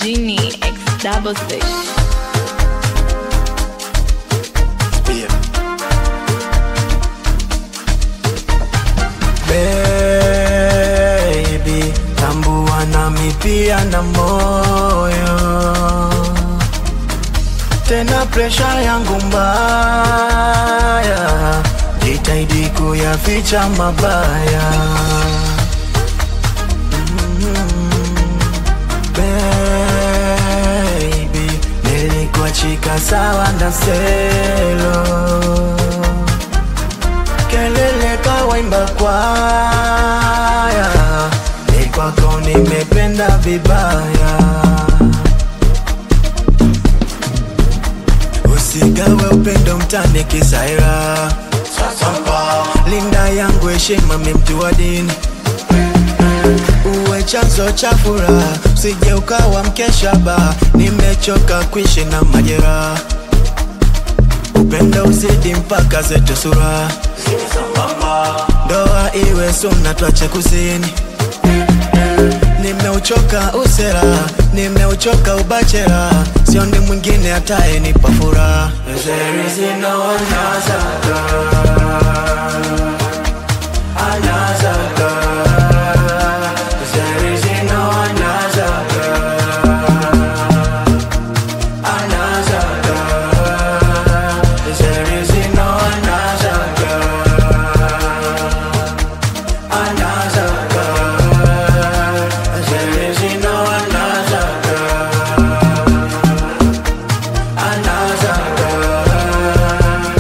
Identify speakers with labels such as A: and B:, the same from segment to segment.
A: Genie X double six.
B: Pia. Baby, tambua nami pia na moyo tena presha yangu mbaya, jitahidi kuyaficha mabaya Baby, nilikuachika sawa na selo kelele kawaimba kwaya, ni kwako nimependa vibaya. Usigawe upendo mtani kisaira, linda yangu heshima, mi mtu wa dini uwe chanzo cha furaha, usije ukawa mkesha ba. Nimechoka kuishi na majeraha, upendo uzidi mpaka zetu sura, ndoa iwe suna, twache kuzini. Nimeuchoka usera, nimeuchoka ubachera, sioni mwingine atayenipa furaha. There is no another girl, another girl. There is no another girl, another girl. There is no another girl, another girl. There is no another girl, another girl.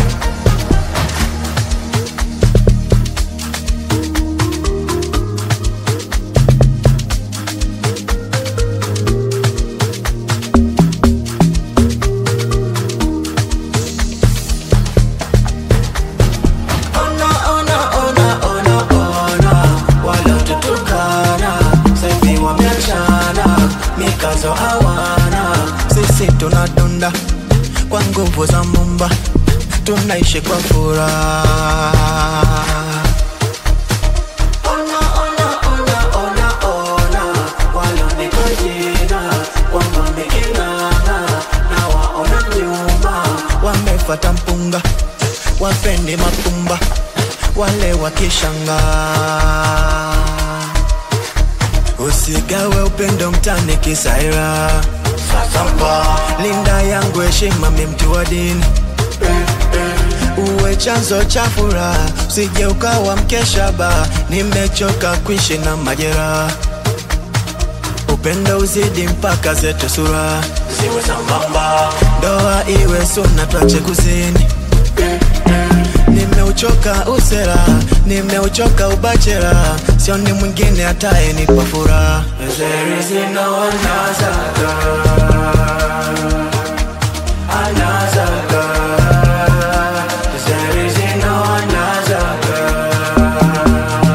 B: Ona, ona, ona, ona, ona, waliotutukana sasa hivi wameachana, mikazo hawana. Sisi tunadunda kwa nguvu za Mumba, tunaishi kwa furaha. Ona, ona, ona, ona, ona, walionipa jina kwamba miking'ang'a, na waona nyuma, wamefata mpunga, wapendi mapumba, wale wakishanga. Usigawe upendo mtani kisaira, linda yangu heshima, mi mtu wa dini uwe chanzo cha furaha, usije ukawa mkesha ba. Nimechoka kuishi na majeraha, upendo uzidi mpaka zetu sura ziwe sambamba, ndoa iwe suna, twache kuzini. Nimeuchoka usera, nimeuchoka ubachera, sioni mwingine atayenipa furaha. There is no another girl, another girl. There is no another girl,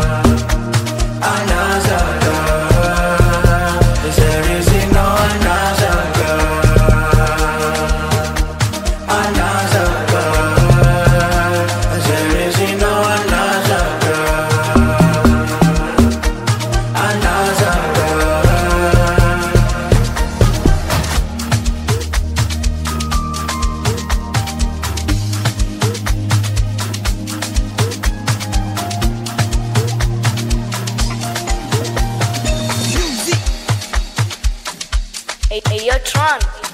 B: another girl. There is no another girl, another girl. There is no another girl, another girl.
A: Hey, hey, yo, Tron.